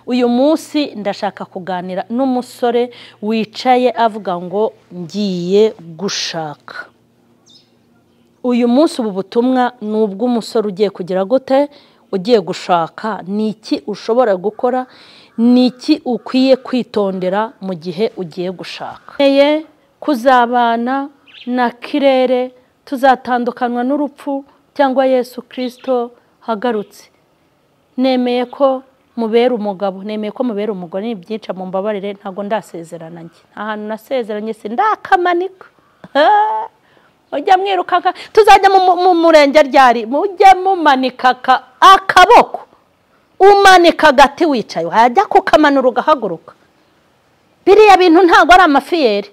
uyu munsi ndashaka kuganira n'umusore wicaye avuga ngo ngiye gushaka uyu munsi ubu butumwa ni ubw'umusore ugiye kugira gute ugiye gushaka ni iki ushobora gukora ni iki ukwiye kwitondera mu gihe ugiye gushaka kuzabana na kirere tuzatandukanywa n'urupfu cyangwa yesu kirisito hagarutse nemeye ko mubera umugabo nemeye ko mubera umugore ni byinshi mumbabarire ntabwo ndasezerana njye nta hantu nasezeranye si ndakamanika mujya mwirukanka tuzajya mu murenge ryari mujye mumanika akaboko umanika agati wicaye wajya kukamanura ugahaguruka biriya bintu ntabwo ari amafiyeri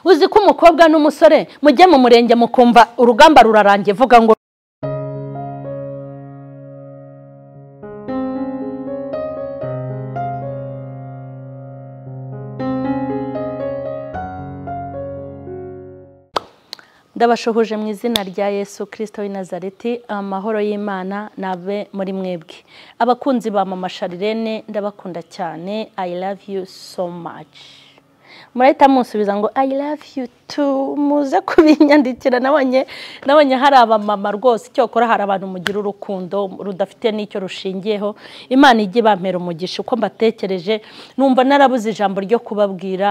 uzi ko umukobwa n'umusore mujye mu murenge mukumva urugamba rurarangiye vuga ngo ndabashohoje mu izina rya yesu kirisito w'i nazareti amahoro y'imana nabe muri mwebwe abakunzi ba mama sharirene ndabakunda cyane i love you so much murahita musubiza ngo i love you too muze kubinyandikira nabonye nabonye hari abamama rwose icyokora hari abantu mugira urukundo rudafite n'icyo rushingiyeho imana ijya ibampera umugisha uko mbatekereje numva narabuze ijambo ryo kubabwira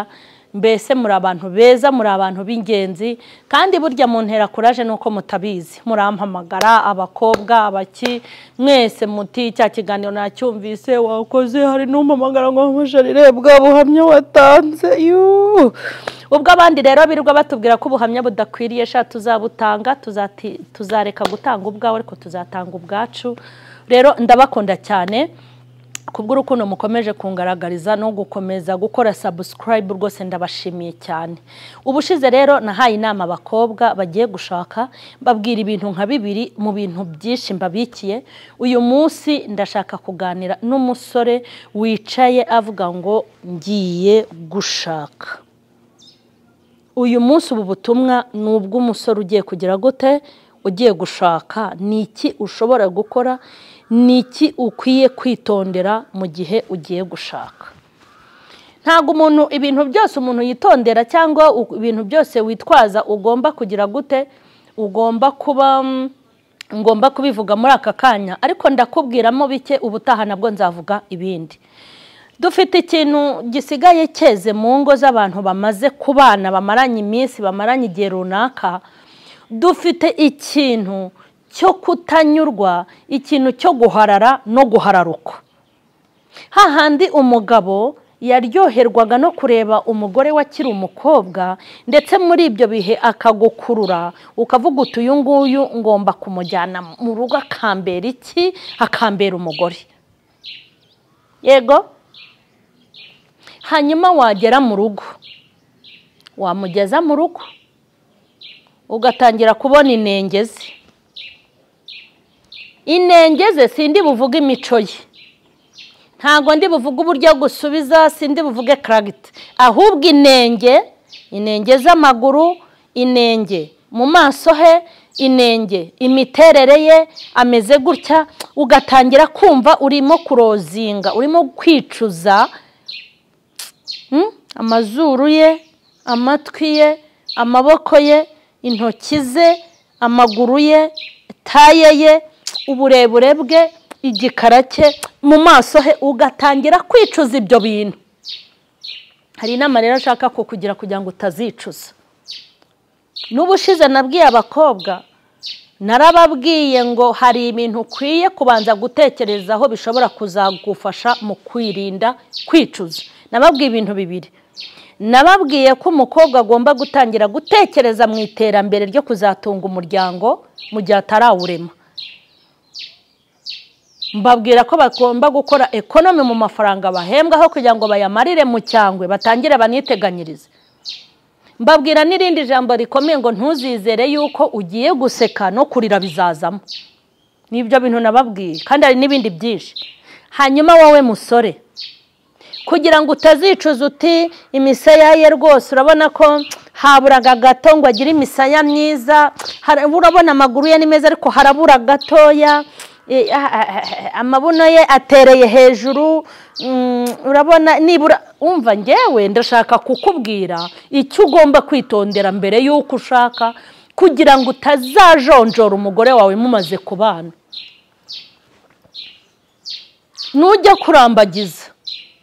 mbese muri abantu beza muri abantu b'ingenzi kandi burya mu ntera kuraje nuko mutabizi murampamagara abakobwa abaki mwese muti cya kiganiro nacyumvise wakoze hari n'umpamagara ngo mujarire bwa buhamya watanze yuuu ubwo abandi rero birirwa batubwira ko ubuhamya budakwiriye sha tuzabutanga tuzareka gutanga ubwawe ariko tuzatanga ubwacu rero ndabakunda cyane kubw'urukundo mukomeje kungaragariza no gukomeza gukora sabusikarayibu rwose ndabashimiye cyane ubushize rero nahaye inama abakobwa bagiye gushaka mbabwira ibintu nka bibiri mu bintu byinshi mbabikiye uyu munsi ndashaka kuganira n'umusore wicaye avuga ngo ngiye gushaka uyu munsi ubu butumwa ni ubw'umusore ugiye kugira gute ugiye gushaka ni iki ushobora gukora ni iki ukwiye kwitondera mu gihe ugiye gushaka ntabwo umuntu ibintu byose umuntu yitondera cyangwa ibintu byose witwaza ugomba kugira gute ugomba kuba ngomba kubivuga muri aka kanya ariko ndakubwiramo bike ubutaha nabwo nzavuga ibindi dufite ikintu gisigaye cyeze mu ngo z'abantu bamaze kubana bamaranye iminsi bamaranye igihe runaka dufite ikintu cyo kutanyurwa ikintu cyo guharara no guhararukwa hahandi umugabo yaryoherwaga no kureba umugore wakiri umukobwa ndetse muri ibyo bihe akagukurura ukavuga uti uyu nguyu ngomba kumujyana mu rugo akambera iki akambera umugore yego hanyuma wagera mu rugo wamugeza mu rugo ugatangira kubona inenge ze inenge ze sindi buvuge imico ye ntabwo ndi buvuge uburyo gusubiza sindi buvuge karagiti ahubwo inenge inenge z'amaguru inenge mu maso he inenge imiterere ye ameze gutya ugatangira kumva urimo kurozinga urimo kwicuza amazuru ye amatwi ye amaboko ye intoki ze amaguru ye taye ye uburebure bwe igikara cye mu maso he ugatangira kwicuza ibyo bintu hari inama rero ashaka kukugira kugira ngo utazicuza n'ubushize nabwiye abakobwa narababwiye ngo hari ibintu ukwiye kubanza gutekerezaho bishobora kuzagufasha mu kwirinda kwicuza nababwiye ibintu bibiri nababwiye ko umukobwa agomba gutangira gutekereza mu iterambere ryo kuzatunga umuryango mu gihe atarawurema mbabwira ko bagomba gukora ekonomi mu mafaranga bahembwaho kugira ngo bayamarire mu cyangwe batangire baniteganyirize mbabwira n'irindi jambo rikomeye ngo ntuzizere yuko ugiye guseka no kurira bizazamo nibyo bintu nababwiye kandi hari n'ibindi byinshi hanyuma wowe musore kugira ngo utazicuza uti imisaya ye rwose urabona ko haburaga gato ngo agire imisaya myiza urabona amaguru ye ni meza ariko harabura gatoya Eh, ah, ah, ah, amabuno ye atereye hejuru mm, urabona nibura umva ngewe ndashaka kukubwira icyo ugomba kwitondera mbere y'uko ushaka kugira ngo utazajonjora umugore wawe mumaze kubana nujya kurambagiza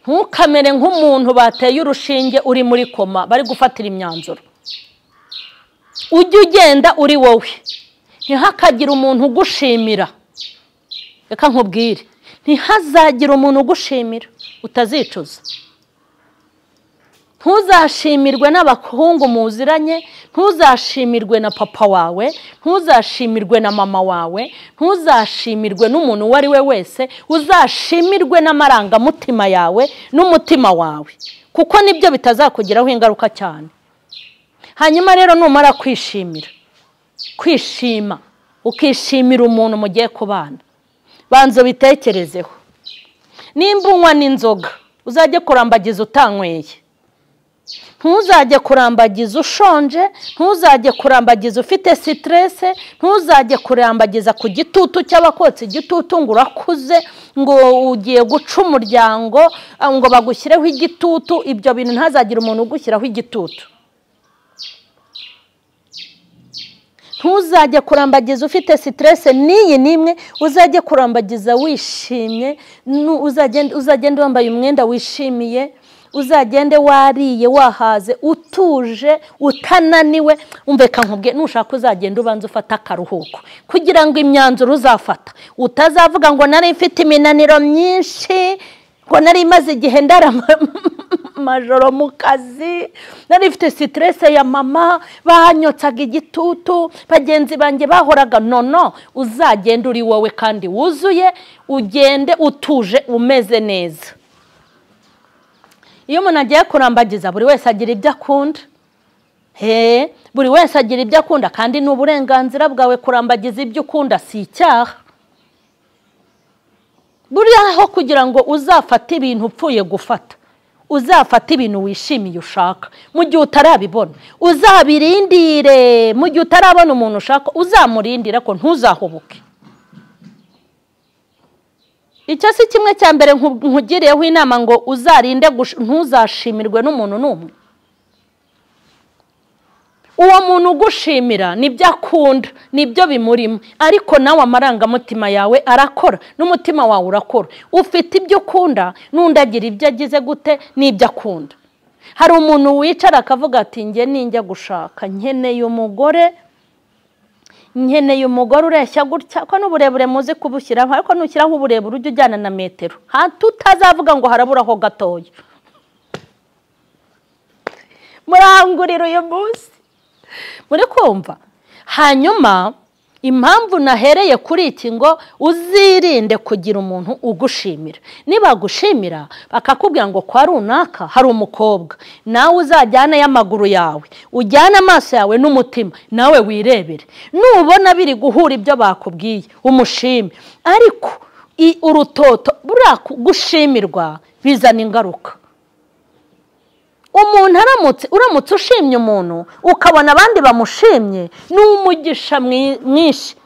ntukamere nk'umuntu bateye urushinge uri muri koma bari gufatira imyanzuro ujye ugenda uri wowe ntihakagire umuntu ugushimira reka nkubwire ntihazagire umuntu ugushimira utazicuza ntuzashimirwe n'abahungu muziranye ntuzashimirwe na papa wawe ntuzashimirwe na mama wawe ntuzashimirwe n'umuntu uwo ari we wese uzashimirwe n'amarangamutima yawe n'umutima wawe kuko nibyo bitazakugiraho ingaruka cyane hanyuma rero numara kwishimira kwishima ukishimira umuntu mugiye kubana banza ubitekerezeho nimba unywa n'inzoga uzajye kurambagiza utanyweye ntuzajye kurambagiza ushonje ntuzajye kurambagiza ufite siterese ntuzajye kurambagiza ku gitutu cy'abakotsi igitutu ngo urakuze ngo ugiye guca umuryango ngo bagushyireho igitutu ibyo bintu ntazagire umuntu ugushyiraho igitutu ntuzajye kurambagiza ufite siterese n'iyi n'imwe uzajye kurambagiza wishimye uzagenda wambaye umwenda wishimiye uzagende wariye wahaze utuje utananiwe umveka nkubwe nushaka uzagenda ubanza ufata akaruhuko kugira ngo imyanzuro uzafata utazavuga ngo nari mfite iminaniro myinshi ngo nari imaze igihe ndara majoro mu kazi nari ifite siterese ya mama banyotsaga igitutu bagenzi banjye bahoraga nono uzagenda uri wowe kandi wuzuye ugende utuje umeze neza iyo umuntu agiye kurambagiza buri wese agira ibyo akunda he buri wese agira ibyo akunda kandi ni uburenganzira bwawe kurambagiza ibyo ukunda si icyaha buriya kugira ngo uzafate ibintu upfuye gufata uzafate ibintu wishimiye ushaka mu gihe utarabibona uzabirindire mu gihe utarabona umuntu ushaka uzamurindire ko ntuzahubuke icyo si kimwe cya mbere nkugiriyeho inama ngo uzarinde ntuzashimirwe n'umuntu n'umwe uwo muntu ugushimira nibyo akunda nibyo bimurimo ariko nawe amarangamutima yawe arakora n'umutima wawe urakora ufite ibyo ukunda n'undi agira ibyo agize gute n'ibyo akunda hari umuntu wicara akavuga ati njye ninjya gushaka nkeneye umugore nkeneye umugore ureshya gutya ko n'uburebure muzi kubushyiraho ariko nushyiraho uburebure ujya ujyana na metero tutazavuga ngo haraburaho gatoya murangurira uyu munsi muri kumva hanyuma impamvu nahereye kuri iki ngo uzirinde kugira umuntu ugushimira nibagushimira bakakubwira ngo kwa runaka hari umukobwa nawe uzajyane y'amaguru yawe ujyane amaso yawe n'umutima nawe wirebere nubona biri guhura ibyo bakubwiye umushime ariko urutoto buriya gushimirwa bizana ingaruka umuntu aramutse uramutse ushimye umuntu ukabona abandi bamushimye ni umugisha mwinshi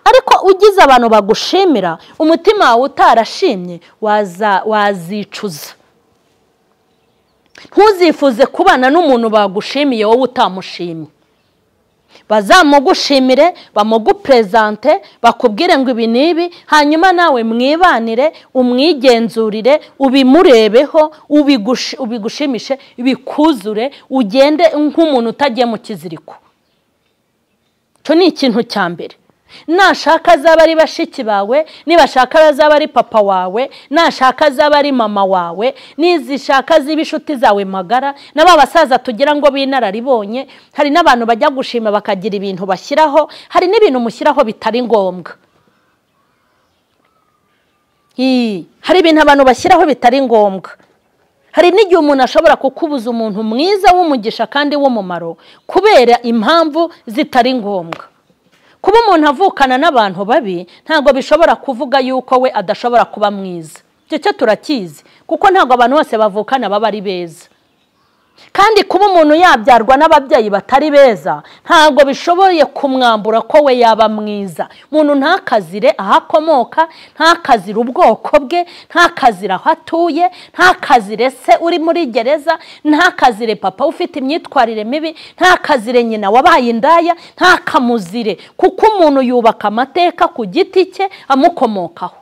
ariko ugize abantu bagushimira umutima wawe utarashimye wazicuza ntuzifuze kubana n'umuntu bagushimiye wowe utamushimye bazamugushimire bamugupurezante bakubwire ngo ibi n'ibi hanyuma nawe mwibanire umwigenzurire ubimurebeho ubigushimishe bikuzure ugende nk'umuntu utagiye mu kiziriko icyo ni ikintu cya mbere nashaka azaba ari bashiki bawe nibashaka azaba ari papa wawe nashaka azaba ari mama wawe nizishaka ziba inshuti zawe magara na ba basaza tugira ngo b'inararibonye hari n'abantu bajya gushima bakagira ibintu bashyiraho hari n'ibintu mushyiraho bitari ngombwa hari ibintu abantu bashyiraho bitari ngombwa hari n'igihe umuntu ashobora kukubuza umuntu mwiza w'umugisha kandi w'umumaro kubera impamvu zitari ngombwa kuba umuntu avukana n'abantu babi ntabwo bishobora kuvuga yuko we adashobora kuba mwiza icyo cyo turakizi kuko ntabwo abantu bose bavukana baba ari beza kandi kuba umuntu yabyarwa n'ababyeyi batari beza ntabwo bishoboye kumwambura ko we yaba mwiza umuntu ntakazire aho akomoka ntakazire ubwoko bwe ntakazire aho atuye ntakazire se uri muri gereza ntakazire papa ufite imyitwarire mibi ntakazire nyina wabaye indaya ntakamuzire kuko umuntu yubaka amateka ku giti cye amukomokaho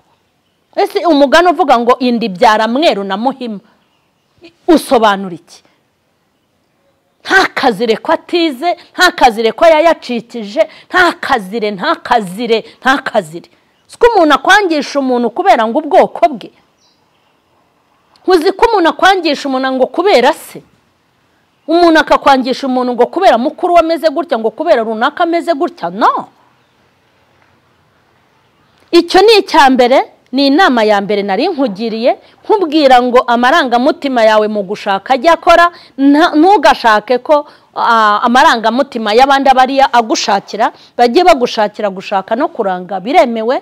ese umugani uvuga ngo indi byara mweru na muhima usobanura iki ntakazire ko atize ntakazire ko yayacikije ntakazire ntakazire ntakazire ko umuntu akwangisha umuntu kubera ngo ubwoko bwe nkuzi ko umuntu akwangisha umuntu ngo kubera se umuntu akakwangisha umuntu ngo kubera mukuru we ameze gutya ngo kubera runaka ameze gutya no icyo ni icya mbere ni inama ya mbere nari nkugiriye nkubwira ngo amarangamutima yawe mu gushaka ajya akora ntugashake ko amarangamutima y'abandi abariya agushakira bajye bagushakira gushaka no kuranga biremewe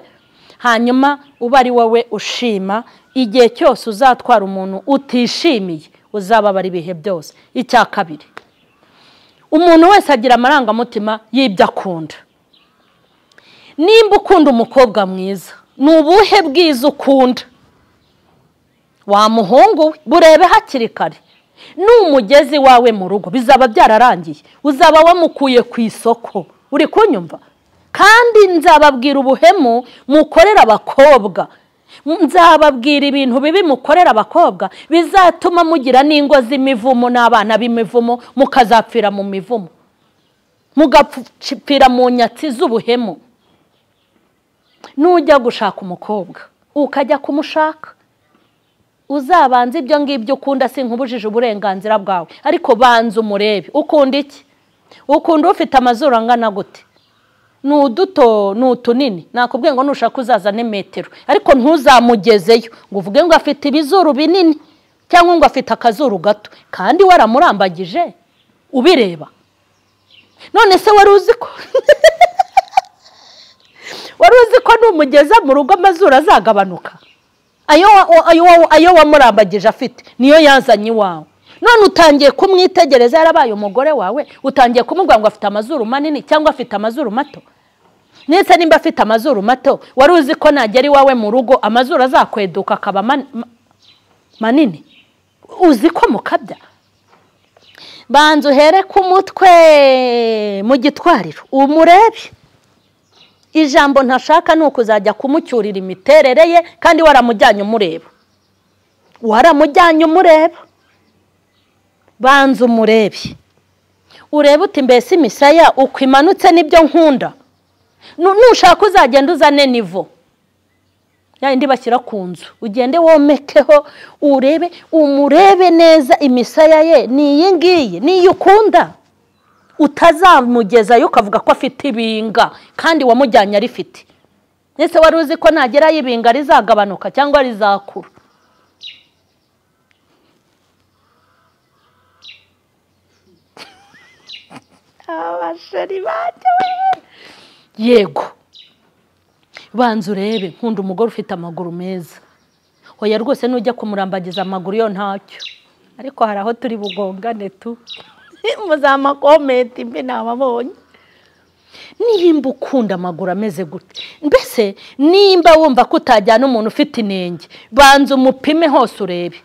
hanyuma uba ari wowe ushima igihe cyose uzatwara umuntu utishimiye uzababara ibihe byose icya kabiri umuntu wese agira amarangamutima y'ibyo akunda nimba ukunda umukobwa mwiza ni ubuhe bwiza ukunda wa muhungu we burebe hakiri kare ni umugezi wawe mu rugo bizaba byararangiye uzaba wamukuye ku isoko uri kunyumva kandi nzababwira ubuhemu mukorera abakobwa nzababwira ibintu bibi mukorera abakobwa bizatuma mugira n'ingo z'imivumo n'abana b'imivumo mukazapfira mu mivumo mugapfira mu nyatsi z'ubuhemu nujya gushaka umukobwa ukajya kumushaka uzabanza ibyo ngibyo ukunda sinkubujije uburenganzira bwawe ariko banza umurebe ukunda iki ukunda ufite amazuru angana gute ni uduto ni utunini nakubwiye ngo nushaka uzazane metero ariko ntuzamugezeyo ngo uvuge ngo afite ibizuru binini cyangwa ngo afite akazuru gato kandi waramurambagije ubireba none se wari uzi ko wari uzi ko numugeza mu rugo amazuru azagabanuka ayo wamurambagije afite niyo yazanye iwawe none utangiye kumwitegereza yarabaye umugore wawe utangiye kumubwira ngo afite amazuru manini cyangwa afite amazuru mato ndetse nimba afite amazuru mato wari uzi ko nagera iwawe mu rugo amazuru azakweduka akaba manini uzi ko mukabya banza uhere ku mutwe mu gitwariro umurebe ijambo ntashaka ni ukuzajya kumucyurira imiterere ye kandi waramujyanye umureba waramujyanye umureba banza umurebe urebe uti mbese imisaya uko imanutse nibyo nkunda nushaka uzagenda uzane nivo yayindi bashyira ku nzu ugende womekeho urebe umurebe neza imisaya ye ni iyi ngiyi ni iyi ukunda utazamugezayo ukavuga ko afite ibinga kandi wamujyanye arifite ndetse wari uzi ko nagerayo ibinga rizagabanuka cyangwa rizakura yego banza urebe nkunda umugore ufite amaguru meza oya rwose nujya kumurambagiza amaguru yo ntacyo ariko hari aho turi bugongane tu muzamukomenti mbi ntababonye nimba ukunda amaguru ameze gute mbese nimba wumva ko utajyana umuntu ufite inenge banza umupime hose urebe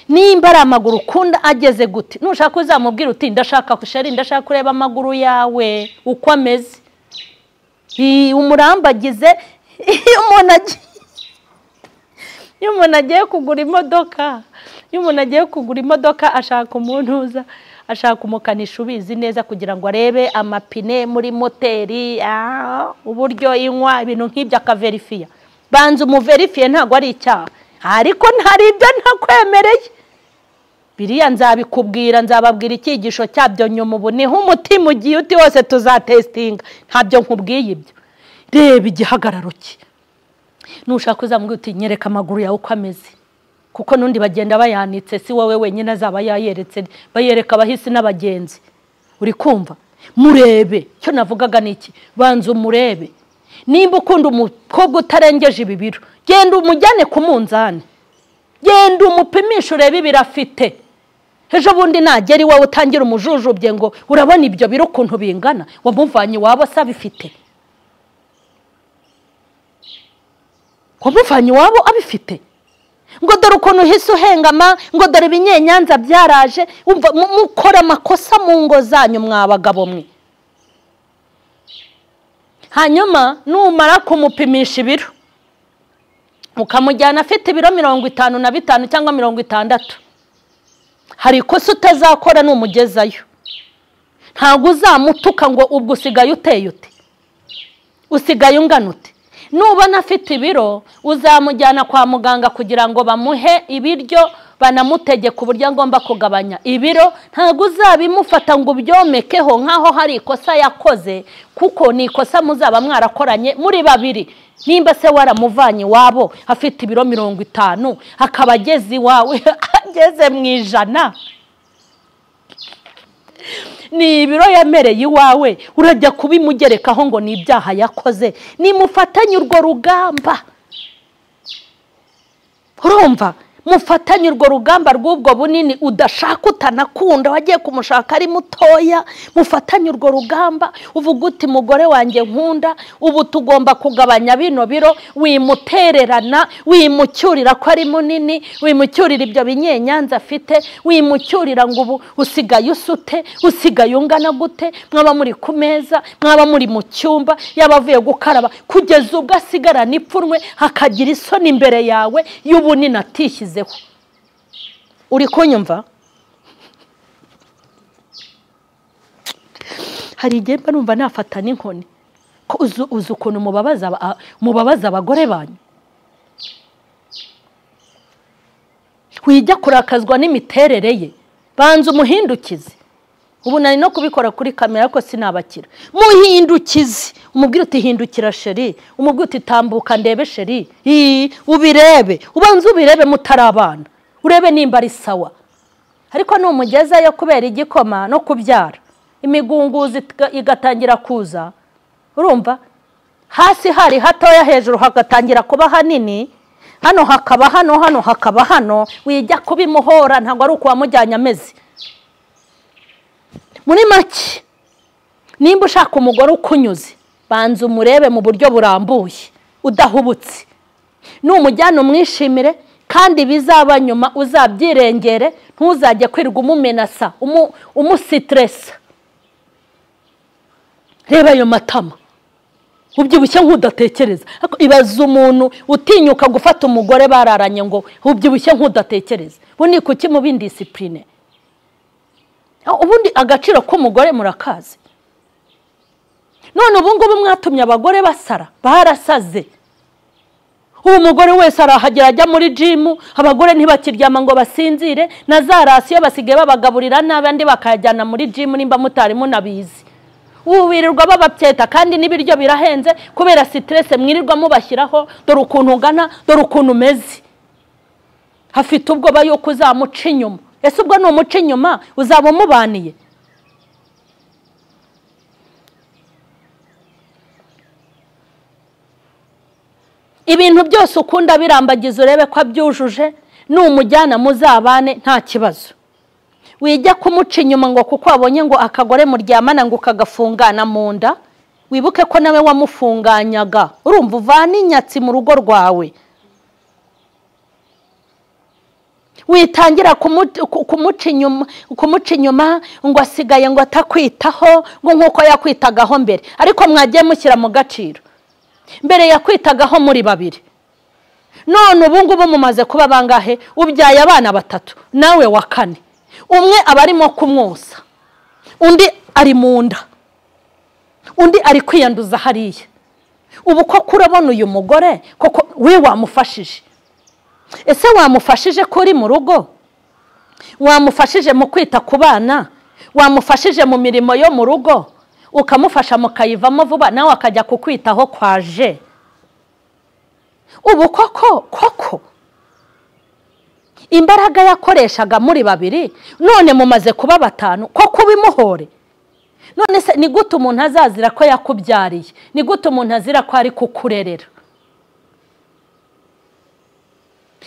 nimba ari amaguru ukunda ageze gute nushaka uzamubwira uti ndashaka kushari ndashaka kureba amaguru yawe uko ameze umurambagize iyo umuntu agiye kugura imodoka iyo umuntu agiye kugura imodoka ashaka umuntu uza ashaka umukanishi ubizi neza kugira ngo arebe amapine muri moteri uburyo inywa ibintu nk'ibyo akaverifiya banza umuverifiye ntabwo ari icyaha ariko hari ibyo ntakwemereye biriya nzabikubwira nzababwira icyigisho cyabyo nyuma ubu niho umutima ugiye uti wose tuzatesitinga ntabyo nkubwiye ibyo reba igihagararo cye nushaka uzamubwira uti nyereka amaguru yawe uko ameze kuko n'undi bagenda bayanitse si wowe wenyine azaba yayeretse bayereka abahisi n'abagenzi uri kumva murebe cyo navugaga ni iki banza umurebe nimba ukunda umukobwa utarengeje ibi biro genda umujyane ku munzani genda umupimisha urebe ibiro afite ejo bundi nagera iwawe utangira umujujubye ngo urabona ibyo biro ukuntu bingana wamuvanye iwabo asabifite wamuvanye iwabo abifite ngo dore ukuntu uhise uhengama ngo dore ibinyenyanza byaraje wumva mu- mukora amakosa mu ngo zanyu mwabagabo mwe hanyuma numara kumupimisha ibiro ukamujyana afite ibiro mirongo itanu na bitanu cyangwa mirongo itandatu hari ikosa utazakora numugezayo ntabwo uzamutuka ngo ubwo usigaye uteye ute usigaye ungana ute nubona afite ibiro uzamujyana kwa muganga kugira ngo bamuhe ibiryo banamutegeka uburyo agomba kugabanya ibiro ntabwo uzabimufata ngo ubyomekeho nk'aho hari ikosa yakoze kuko ni ikosa muzaba mwarakoranye muri babiri nimba se waramuvanye iwabo afite ibiro mirongo itanu akaba ageze iwawe ageze mu ijana ni ibiro yamereye iwawe urajya kubimugerekaho ngo ni ibyaha yakoze nimufatanye urwo rugamba urumva mufatanye urwo rugamba rw'ubwo bunini udashaka utanakunda wagiye kumushaka ari mutoya mufatanye urwo rugamba uvuga uti mugore wanjye nkunda ubu tugomba kugabanya bino biro wimutererana wimucyurira ko ari munini wimucyurira ibyo binyenyanza afite wimucyurira ngo ubu usigaye usute usigaye ungana gute mwaba muri ku meza mwaba muri mu cyumba yaba avuye gukaraba kugeza ubwo asigarana ipfunwe akagira isoni imbere yawe y'ubunini atishyizeho uri kunyumva hari igihe mba numva nafata n'inkoni ko uzi uzi ukuntu mubabaza aba- mubabaza abagore banyu wijya kurakazwa n'imiterere ye banza umuhindukize ubu nari no kubikora kuri kamera ariko sinabakira muhindukize umubwire uti hindukira sheri umubwire uti tambuka ndebe sheri Ii, ubirebe ubanza ubirebe mutari abana urebe nimba ari sawa ariko numugezayo kubera igikoma no kubyara imigunguzi itga- igatangira kuza urumva hasi hari hatoya hejuru hagatangira kuba hanini hano hakaba hano hano hakaba hano wijya kubimuhora ntabwo ari ukuwamujyanye ameze muri make nimba ushaka umugore ukunyuze banza umurebe mu buryo burambuye udahubutse numujyana umwishimire kandi bizaba nyuma uzabyirengere ntuzajye kwirirwa umumenasa umu- umusitiresa reba ayo matama ubyibushye nk'udatekereza Ariko ibaza umuntu utinyuka gufata umugore bararanye ngo ubyibushye nk'udatekereza ubu ni kuki mubi indisipurine ubundi agaciro k'umugore murakazi none ubu ngubu mwatumye abagore basara barasaze ubu umugore wese arahagera ajya muri jimu abagore ntibakiryama ngo basinzire na za rasiyo basigaye babagaburira nabi andi bakayajyana muri jimu nimba mutari munabizi ubu birirwa bababyeta kandi n'ibiryo birahenze kubera siterese mwirirwa mubashyiraho dore ukuntu ungana dore ukuntu umeze hafite ubwoba yuko uzamuca inyuma ese ubwo ni umuca inyuma uzaba umubaniye ibintu byose ukunda birambagiza urebe ko abyujuje numujyana muzabane nta kibazo wijya kumuca inyuma ngo kuko wabonye ngo akagore muryamana ngo ukagafungana mu nda wibuke ko nawe wamufunganyaga urumva uvana inyatsi mu rugo rwawe witangira kumu- ku- kumuca inyuma kumuca inyuma ngo asigaye ngo atakwitaho ngo nk'uko yakwitagaho mbere ariko mwagiye mushyira mu gaciro mbere yakwitagaho muri babiri none ubu ngubu mumaze kuba bangahe ubyaye abana batatu nawe wa kane umwe aba arimo kumwosa undi ari mu nda undi ari kwiyanduza hariya ubu koko urabona uyu mugore koko we wamufashije ese wamufashije ko uri mu rugo wamufashije mu kwita ku bana wamufashije mu mirimo yo mu rugo ukamufasha mukayivamo vuba nawe akajya kukwitaho kwaje ubu koko koko imbaraga yakoreshaga muri babiri none mumaze kuba batanu koko ubimuhore none se ni gute umuntu azazira ko yakubyariye ni gute umuntu azira ko ari kukurerera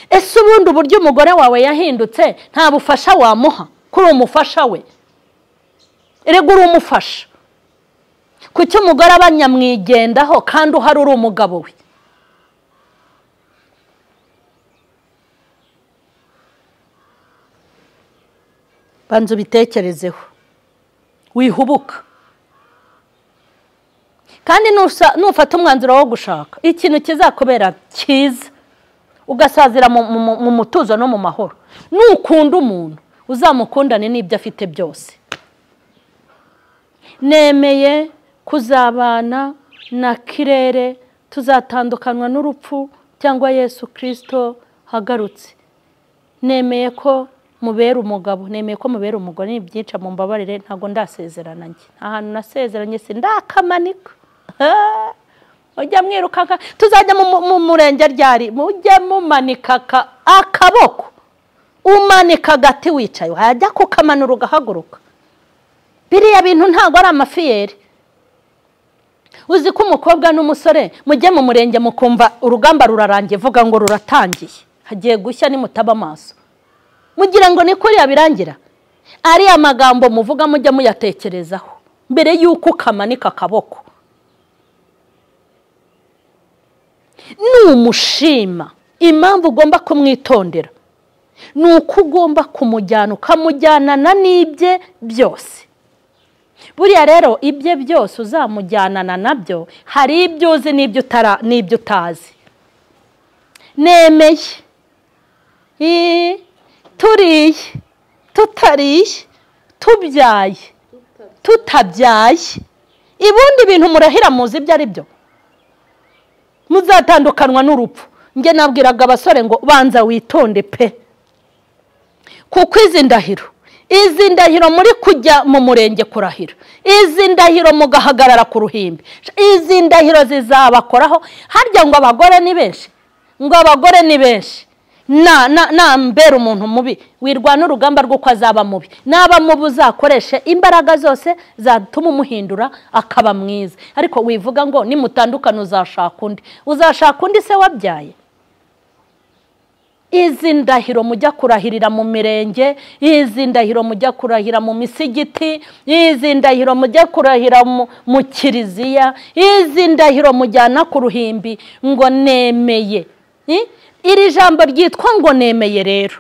ese ubundi uburyo umugore wawe yahindutse nta bufasha wamuha kuri umufasha we erega uri umufasha kuki umugore aba nyamwigendaho kandi uhari uri umugabo we banza ubitekerezeho wihubuka kandi nusa- nufata umwanzuro wo gushaka ikintu kizakubera cyiza ugasazira mu- mu mu- mu mutuzo no mu mahoro nukunda umuntu uzamukundane n'ibyo afite byose nemeye kuzabana na kirere tuzatandukanwa n'urupfu cyangwa yesu kirisito hagarutse nemeye ko mubera umugabo nemeye ko mubera umugore ni ibyinshi mumbabarire ntabwo ndasezerana njye nta hantu nasezeranye si ndakamanika mujya mwirukanka tuzajya mu- mu- mu murenge ryari mujye mumanika aka- akaboko umanika agati wicaye wajya kukamanura ugahaguruka biriya bintu ntabwo ari amafiyeri uzi ko umukobwa n'umusore mujye mu murenge mukumva urugamba rurarangiye vuga ngo ruratangiye hagiye gushya nimutaba amaso mugira ngo ni kuriya birangira ariya magambo muvuga mujya muyatekerezaho mbere y'uko ukamanika akaboko numushima impamvu ugomba kumwitondera ni uko ugomba kumujyana ukamujyanana n'ibye byose buriya rero ibye byose uzamujyanana nabyo hari ibyo uzi n'ibyo utara n'ibyo utazi nemeye Ii, turiye tutariye tubyaye tutabyaye ibundi bintu murahira muzi ibyo ari byo muzatandukanwa n'urupfu njye nabwiraga abasore ngo banza witonde pe kuko izi ndahiro izi ndahiro muri kujya mu murenge kurahira izi ndahiro mugahagarara ku ruhimbi izi ndahiro zizabakoraho harya ngo abagore ni benshi ngo abagore ni benshi na na nambera umuntu mubi wirwana urugamba rw'uko azaba mubi naba mubi uzakoreshe imbaraga zose zatuma umuhindura akaba mwiza ariko wivuga ngo nimutandukana uzashaka undi uzashaka undi se wabyaye izi ndahiro mujya kurahirira mu mirenge izi ndahiro mujya kurahira mu misigiti izi ndahiro mujya kurahira mu- mu kiliziya izi ndahiro mujyana ku ruhimbi ngo nemeye I- iri jambo ryitwa ngo nemeye rero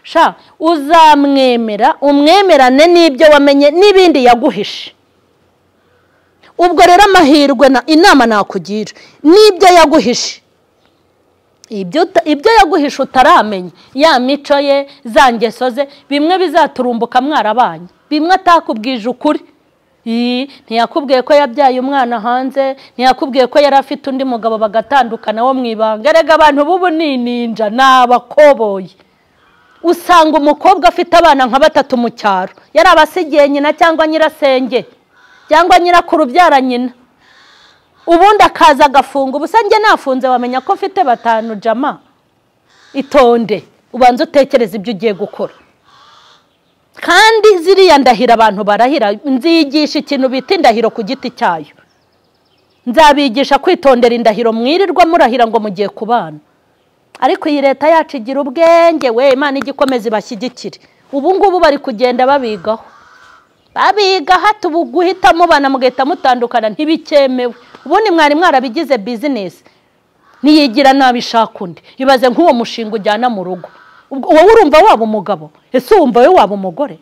sha uzamwemera umwemerane n'ibyo wamenye n'ibindi yaguhishe ubwo rero amahirwe na inama nakugira n'ibyo yaguhishe ibyo uta- ibyo yaguhisha utaramenya ya mico ye za ngeso ze bimwe bizaturumbuka mwarabanye bimwe atakubwije ukuri Ii, ntiyakubwiye ko yabyaye umwana hanze ntiyakubwiye ko yari afite undi mugabo bagatandukana wo mu ibanga erega abantu b'ubu ni ninja ni abakoboyi usanga umukobwa afite abana nka batatu mu cyaro yari abasigiye nyina cyangwa nyirasenge cyangwa nyirakuru ubyara nyina ubundi akaza agafunga ubusa njye nafunze wamenya ko mfite batanu jama itonde ubanza utekereze ibyo ugiye gukora kandi ziriya ndahiro abantu barahira nzigisha ikintu bita indahiro ku giti cyayo nzabigisha kwitondera indahiro mwirirwa murahira ngo mugiye kubana ariko iyi leta yacu igira ubwenge we imana ijya ikomeza ibashyigikire ubu ngubu bari kugenda babigaho babiga hata ubu guhita mubana mugahita mutandukana ntibikemewe ubundi mwari mwarabigize bizinesi niyigira nabishaka undi ibaze nk'uwo mushinga ujyana mu rugo Ubwo wowe urumva waba umugabo ese wumva we waba umugore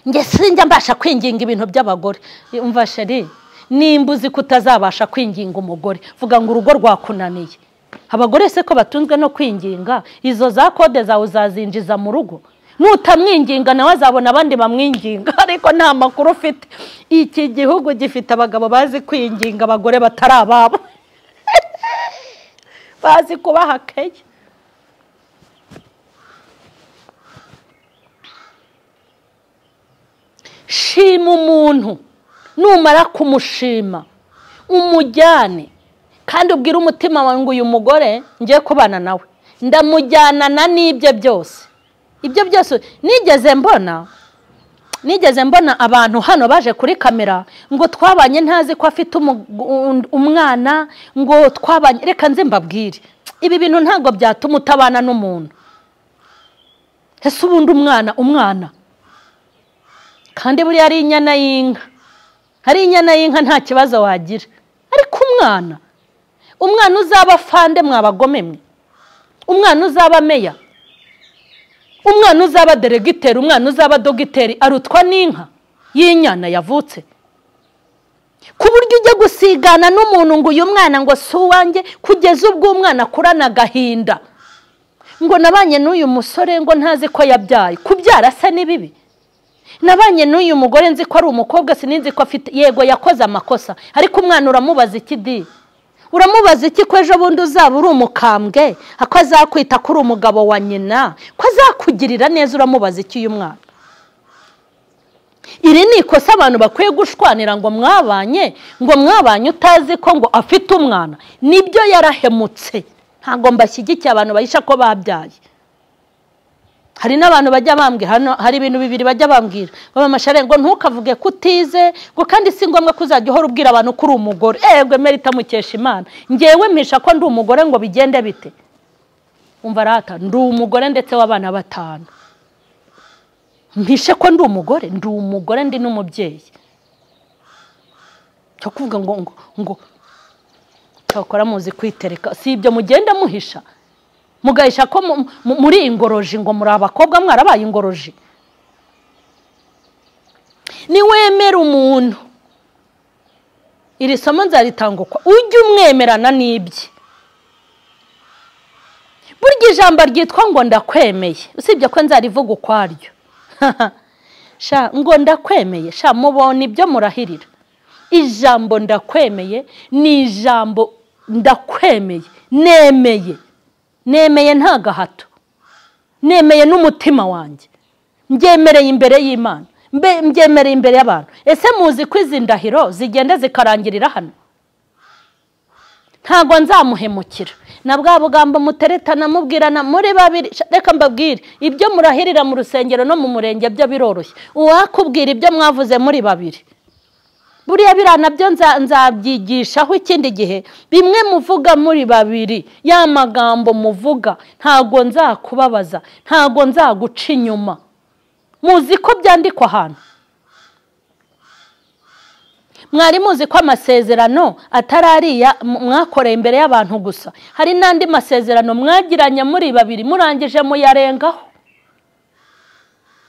njye sinjya mbasha kwinginga ibintu by'abagore umva sheri nimba uzi ko utazabasha kwinginga umugore vuga ngo urugo rwakunaniye abagore se ko batunzwe no kwinginga izo za kode zawe uzazinjiza mu rugo nutamwinginga nawe azabona abandi bamwinginga ariko nta makuru ufite iki gihugu gifite abagabo bazi kwinginga abagore batari ababo bazi kubaha kenya shima umuntu numara kumushima umujyane kandi ubwire umutima wawe ngo uyu mugore ngiye kubana nawe ndamujyanana n'ibyo byose ibyo byose nigeze mbona nigeze mbona abantu hano baje kuri kamera ngo twabanye ntazi ko afite umu- un- umwana ngo twabanye reka nze mbabwire ibi bintu ntabwo byatuma utabana n'umuntu ese ubundi umwana umwana kandi buriya ari inyana y'inka ari inyana y'inka nta kibazo wagira ariko umwana umwana uzaba fande mwabagome mwe umwana uzaba meya umwana uzaba deregiteri umwana uzaba dogiteri arutwa n'inka y'inyana yavutse ku buryo ujya gusigana n'umuntu ngo uyu mwana ngo si uwanjye kugeza ubwo umwana akurana agahinda ngo nabanye n'uyu musore ngo ntazi ko yabyaye kubyara asa n'ibibi nabanye n'uyu mugore nzi ko ari umukobwa sinzi ko afite yego yakoze amakosa ariko umwana uramubaza iki di uramubaza iki ko ejo bundi uzaba uri umukambwe ko azakwita ko uri umugabo wa nyina ko azakugirira neza uramubaza iki uyu mwana iri ni ikosa abantu bakwiye gushwanira ngo mwabanye ngo mwabanye utazi ko ngo afite umwana nibyo yarahemutse ntabwo mbashyigikiye abantu bahisha ko babyaye hari n'abantu bajya bambwira hano hari ibintu bibiri bajya bambwira baba ngo ntukavuge ko utize ngo kandi si ngombwa ko uzajya uhora ubwira abantu ko uri umugore ewe merita mukesha imana ngewe mpisha ko ndi umugore ngo bigende bite umva rata ndi umugore ndetse w'abana batanu mpishe ko ndi umugore ndi umugore ndi n'umubyeyi cyo kuvuga ngo ngo ngo cyakora muzi kwitereka si ibyo mugenda muhisha mugahisha ko muri ingoroji ngo muri abakobwa mwarabaye ingoroji niwemera umuntu iri somo nzaritanga uko ujye umwemerana n'ibye burya ijambo ryitwa ngo ndakwemeye usibye ko nzarivuga ukwaryo ngo ndakwemeye sha mubona ibyo murahirira ijambo ndakwemeye ni ijambo ndakwemeye nemeye nemeye nta gahato nemeye n'umutima wanjye mbyemereye imbere y'imana mbyemereye imbere y'abantu ese muzi ko izi ndahiro zigenda zikarangirira hano ntabwo nzamuhemukira na bwa bugambo muteretana mubwirana muri babiri reka mbabwire ibyo murahirira mu rusengero no mu murenge byo biroroshye uwakubwira ibyo mwavuze muri babiri buriya biriya nabyo nzabyigishaho ikindi gihe bimwe muvuga muri babiri ya magambo muvuga ntabwo nzakubabaza ntabwo nzaguca inyuma muzi ko byandikwa ahantu mwari muzi ko amasezerano atari ariya mwakoreye imbere y'abantu gusa hari n'andi masezerano mwagiranye muri babiri murangije muyarengaho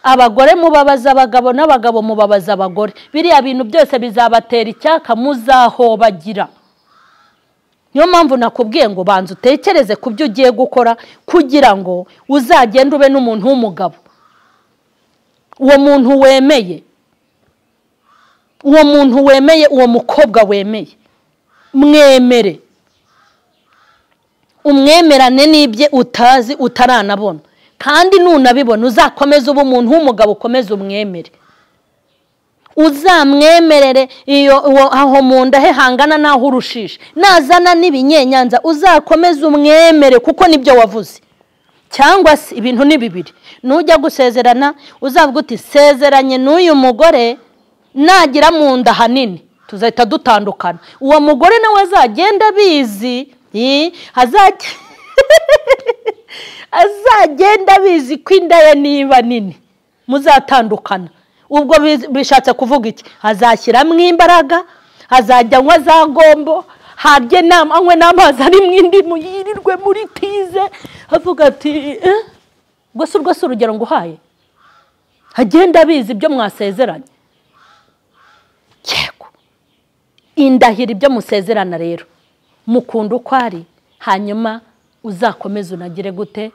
abagore mubabaza abagabo n'abagabo mubabaza abagore biriya bintu byose bizabatera icyaka muzahobagira niyo mpamvu nakubwiye ngo banza utekereze ku byo ugiye gukora kugira ngo uzagende ube n'umuntu w'umugabo uwo muntu wemeye uwo muntu wemeye uwo mukobwa wemeye mwemere umwemerane n'ibye utazi utaranabona kandi nunabibona uzakomeze uba umuntu w'umugabo ukomeze umwemere uzamwemerere aho mu nda he hangana n'aho urushisha nazana n'ibinyenyanza uzakomeze umwemere kuko nibyo wavuze cyangwa se ibintu ni bibiri nujya gusezerana uzavuga uti sezeranye n'uyu mugore nagira mu nda hanini tuzahita dutandukana uwo mugore nawe azagenda abizi azajya azagenda abizi ko inda ye niba nini muzatandukana ubwo bishatse kuvuga iki azashyiramo imbaraga azajya anywa za gombo harye anywe n'amazi ari mu indimu yirirwe muri tize avuga ati gusa urwo si urugero nguhaye agenda abizi ibyo mwasezeranye yego indahira ibyo musezerana rero mukunda uko ari hanyuma uzakomeze unagire gute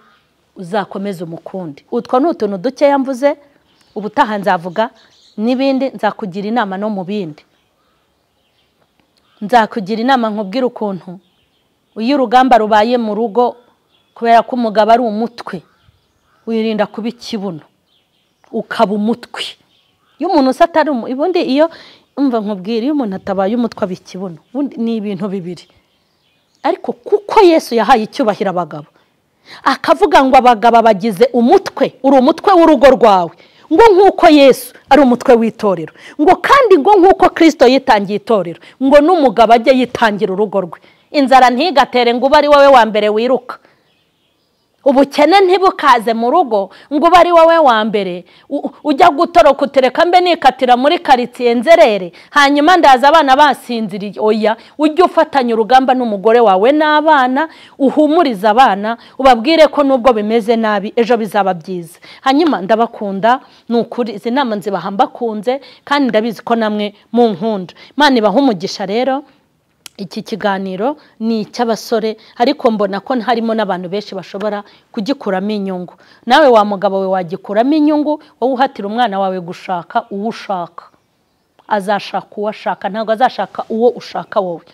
uzakomeze umukundi utwo ni utuntu dukeya mvuze ubutaha nzavuga n'ibindi nzakugira inama no mu bindi nzakugira inama nkubwire ukuntu iyo urugamba rubaye mu rugo kubera ko umugabo ari umutwe wirinda kuba ikibuno ukaba umutwe iyo umuntu usa atari ubundi iyo mva nkubwira iyo umuntu atabaye umutwe aba ikibuno ni ibintu bibiri ariko kuko yesu yahaye icyubahiro abagabo akavuga ngo abagabo bagize umutwe uri umutwe w'urugo rwawe ngo nk'uko yesu ari umutwe w'itorero ngo kandi ngo nk'uko kirisito yitangiye itorero ngo n'umugabo ajye yitangira urugo rwe inzara ntigatere ngo ube ari wowe wa mbere wiruka ubukene ntibukaze mu rugo ngo uba ari wowe wa mbere u- ujya gutoroka utereka mbe nikatira muri karitsiye nzerere hanyuma ndaza abana basinziriye oya ujye ufatanya urugamba n'umugore wawe n'abana uhumurize abana ubabwire ko nubwo bimeze nabi ejo bizaba byiza hanyuma ndabakunda ni ukuri izi nama nzibaha mbakunze kandi ndabizi ko namwe munkunda imana ibaha umugisha rero iki kiganiro ni icy'abasore ariko mbona ko harimo n'abantu benshi bashobora kugikuramo inyungu nawe wa mugabo we wagikuramo inyungu wowe uhatira umwana wawe gushaka uwo ushaka azashaka uwo ashaka ntabwo azashaka uwo ushaka wowe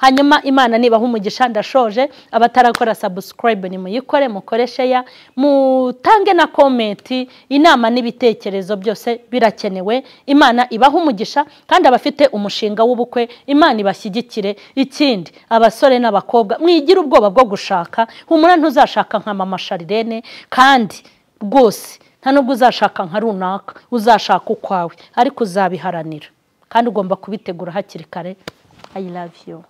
hanyuma imana nibaha umugisha ndashoje abatarakora sabusikarayibe nimuyikore mukore sheya mutange na komenti inama n'ibitekerezo byose birakenewe imana ibaha umugisha kandi abafite umushinga w'ubukwe imana ibashyigikire ikindi abasore n'abakobwa mwigire ubwoba bwo gushaka humura ntuzashaka nka mama sharirene kandi rwose nta nubwo uzashaka nka runaka uzashaka ukwawe ariko uzabiharanira kandi ugomba kubitegura hakiri kare I love you.